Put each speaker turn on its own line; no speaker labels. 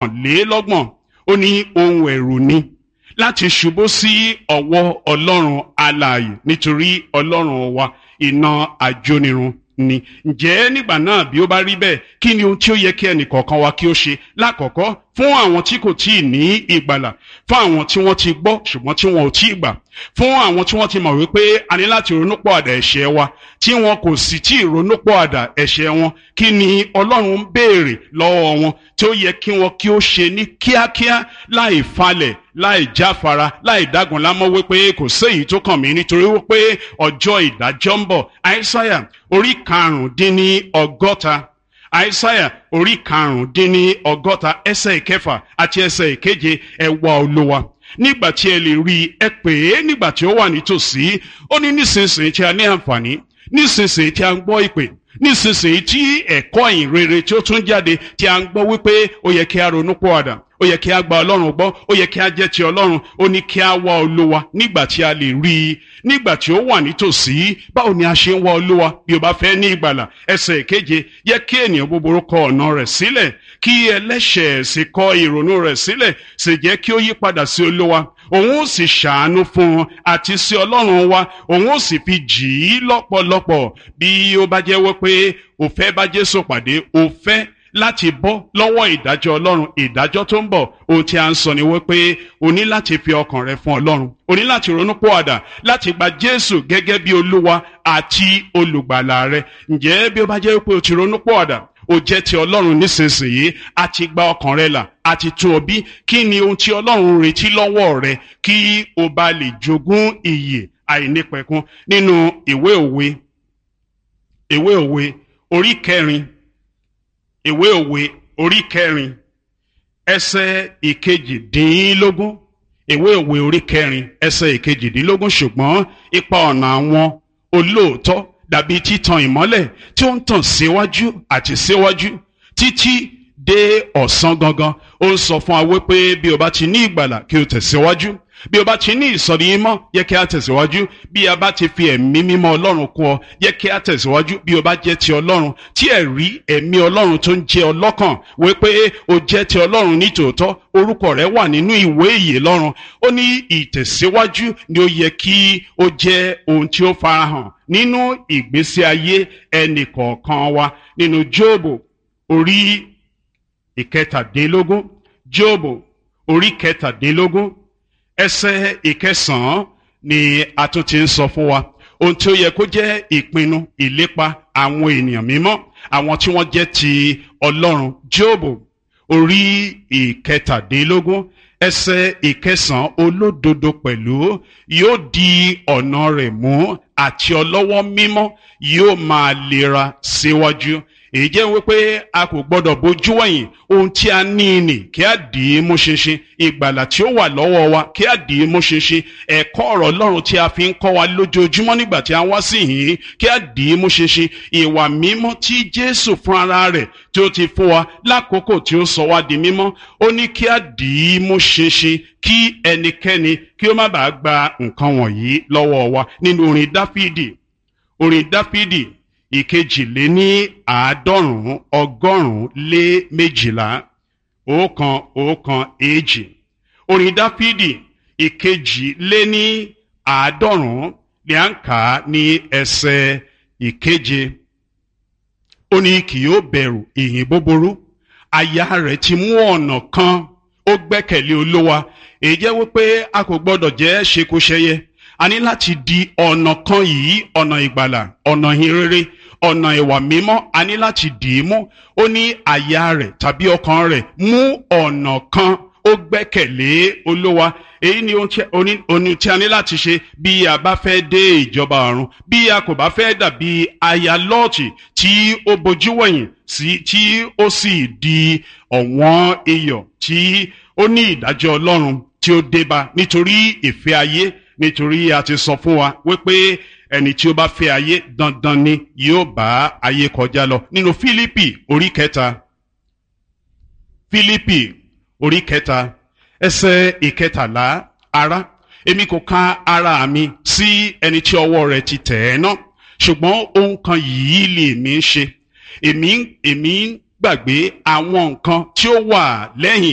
lélọ́gbọ̀n ó ní ohun ẹ̀rù ni láti ṣubú sí ọwọ́ ọlọ́run alààyè nítorí ọlọ́run wa iná àjónirun ni ǹjẹ́ nígbà náà bí ó bá rí bẹ́ẹ̀ kí ni ohun tí ó yẹ kí ẹnì kọ̀ọ̀kan wa kí ó ṣe lákọ̀ọ́kọ́ fún àwọn tí kò tí ì ní ìgbàlà fún àwọn tí wọ́n ti gbọ́ ṣùgbọ́n tí wọn ò tí ì gbà fún àwọn tí wọ́n ti mọ̀ wípé a ní láti ronúpọ̀ àdà ẹ̀ṣẹ̀ wa tí wọn kò sì tí ì ronúpọ̀ àdà ẹ̀ṣẹ̀ wọn kí ni ọlọ́run ń béèrè lọ́wọ́ wọn tí ó yẹ kí wọn kí ó ṣe ní kíákíá láì falẹ̀ láì jáfara láì dágun lámọ́ wípé kò séyìí tó kàn mí nítorí wípé ọjọ́ ìdájọ́ ń bọ̀ àìsáyà orí karùndínní ọgọ́ta àìsáyà orí karùndínní ọgọ́ta ẹsẹ̀ ìkẹfà àti ẹsẹ̀ ìkeje ẹ wá olúwa nígbà tí ẹ lè rí i ẹ pè é nígbà tí ó wà nítòsí ó ní nísinsìnyí tí a ní àǹfààní nísinsìnyí tí a ń gbọ́ ìpè nísinsìnyí tí ẹ̀kọ́ ìyìn rere tí ó tún jáde tí a ń gbọ́ wípé ó yẹ kí a ronú pọ̀ àdà ó yẹ kí a gba ọlọ́run gbọ́ ó yẹ kí a jẹ́ ti ọlọ́run ó ní kí a wá olúwa nígbà tí a lè rí i nígbà tí ó wà nítòsí báwo ni a ṣe ń wá olúwa bí o bá fẹ́ ní ìgbàlà ẹsẹ̀ ìkeje yẹ kí ènìyàn búburú kọ ọ̀nà rẹ̀ sílẹ̀ kí ẹlẹ́ṣẹ̀ sì kọ ìrònú rẹ̀ sílẹ̀ sì jẹ́ kí ó yí padà sí olúwa òun ó sì ṣàánú fún un àti sí ọlọ́run wa òun ó sì fi jì í lọ́pọ̀lọpọ̀ bí ó bá jẹ́ wípé ó fẹ́ bá jésù pàdé ó fẹ́ láti bọ́ lọ́wọ́ ìdájọ́ ọlọ́run ìdájọ́ tó ń bọ̀ ohun tí a ń sọ ni wípé o ní láti fi ọkàn rẹ fún ọlọ́run o ní láti ronú pọ̀àdà láti gba jésù gẹ́gẹ́ bí olúwa àti olùgbàlà rẹ ǹjẹ́ bí ó bá jẹ́ wípé o ti ronú pọ̀àdà o jẹ́ ti ọlọ́run nísinsìnyí a ti gba ọkàn rẹ là a ti tún ọ bí kí ni ohun tí ọlọ́run retí lọ́wọ́ rẹ kí o bá lè jogún ìyè àìnípẹ̀kun nínú ìwé òwe ìwé òwe orí kẹrin ìwé òwe orí kẹrin ẹsẹ̀ ìkejìdínlógún ìwé òwe orí kẹrin ẹsẹ̀ ìkejìdínlógún ṣùgbọ́n ipa ọ̀nà àwọn olóòótọ́ dàbí títan ìmọ́lẹ̀ tí ó ń tàn síwájú àti síwájú títí dé ọ̀sán gangan ó ń sọ fún wa wípé bí o bá ti ní ìgbàlà kí o tẹ̀síwájú bí o bá ti ní ìsọ̀rí mímọ́ yẹ kí a tẹ̀síwájú bí a bá ti fi ẹ̀mí mímọ́ ọlọ́run kún ọ yẹ kí a tẹ̀síwájú bí o bá jẹ́ ti ọlọ́run tí ẹ̀rí ẹ̀mí ọlọ́run tó ń jẹ́ ọlọ́kàn wípé o jẹ́ ti ọlọ́run ní tòótọ́ orúkọ rẹ wà nínú ìwé ìyè lọ́run ó ní ìtẹ̀síwájú ni ó yẹ kí ó jẹ́ ohun tí ó farahàn nínú ìgbésí ayé ẹnì kọ̀ọ̀kan wa nínú jóòbù orí ìkẹtàdínlógún jóòbù orí kẹtàdínlógún ẹsẹ̀ ìkẹsànán ni a tún ti ń sọ fún wa ohun tí ó yẹ kó jẹ́ ìpinnu ìlépa àwọn ènìyàn mímọ́ àwọn tí wọ́n jẹ́ ti Ọlọ́run Jóòbù orí ìkẹtàdínlógún ẹsẹ̀ ìkẹsànán olódodo pẹ̀lú yóò di ọ̀nà rẹ̀ mú àti ọlọ́wọ́ mímọ́ yóò máa lera síwájú èyí jẹ́ wípé a kò gbọ́dọ̀ bójú wẹ̀yìn ohun tí a ní nì kí a dì í mú ṣinṣin ìgbàlà tí ó wà lọ́wọ́ wa kí a dì í mú ṣinṣin ẹ̀kọ́ ọ̀rọ̀ Ọlọ́run tí a fi ń kọ́ wa lójoojúmọ́ nígbà tí a wá sí yìí kí a dì í mú ṣinṣin ìwà mímọ́ tí Jésù fún ara rẹ̀ tí ó ti fún wa lákòókò tí ó sọ wá di mímọ́ ó ní kí a dì í mú ṣinṣin kí ẹnikẹ́ni kí ó má bàa gba nǹkan wọ̀nyí lọ́wọ́ wa nínú orin Dáfídì orin Dáfídì ìkejìléní àádọ́rùn-ún ọgọ́rùn-ún lé méjìlá ọ̀kan ọ̀kan èjì orin dáfídì ìkejìléní àádọ́rùn-ún ni à ń kà á ní ẹsẹ̀ ìkeje ó ní kì yóò bẹ̀rù ìhìn búburú aya rẹ̀ ti mú ọ̀nà kan ó gbẹ́kẹ̀lé olówa èyí jẹ́ wípé a kò gbọ́dọ̀ jẹ́ ṣekúṣẹyẹ a ní láti di ọ̀nà kan yìí ọ̀nà ìgbàlà ọ̀nà ìhìnrere ọ̀nà ìwà mímọ́ a ní láti dì í mú ó ní àyà rẹ̀ tàbí ọkàn rẹ̀ mú ọ̀nà kan ó gbẹ́kẹ̀lé olówa èyí ni ohun tí a ní láti ṣe bí a bá fẹ́ dé ìjọba ọ̀run bí a kò bá fẹ́ dàbí aya lọ́ọ̀tì tí ó bojú wẹ̀yìn sí tí ó sì di ọ̀wọ́n iyọ̀ tí ó ní ìdájọ́ ọlọ́run tí ó débá nítorí ìfẹ́ ayé nítorí a ti sọ fún wa wípé ẹni tí ó bá fẹ́ ayé dandan ni yóò bá ayé kọjá lọ nínú Fílípì orí kẹta Fílípì orí kẹta ẹsẹ̀ ìkẹtàlá ará èmi kò ka ara mi sí ẹni tí ọwọ́ rẹ̀ ti tẹ̀ ẹ́ ná ṣùgbọ́n ohun kan yìí lè mí ṣe èmi èmi gbàgbé àwọn nǹkan tí ó wà lẹ́yìn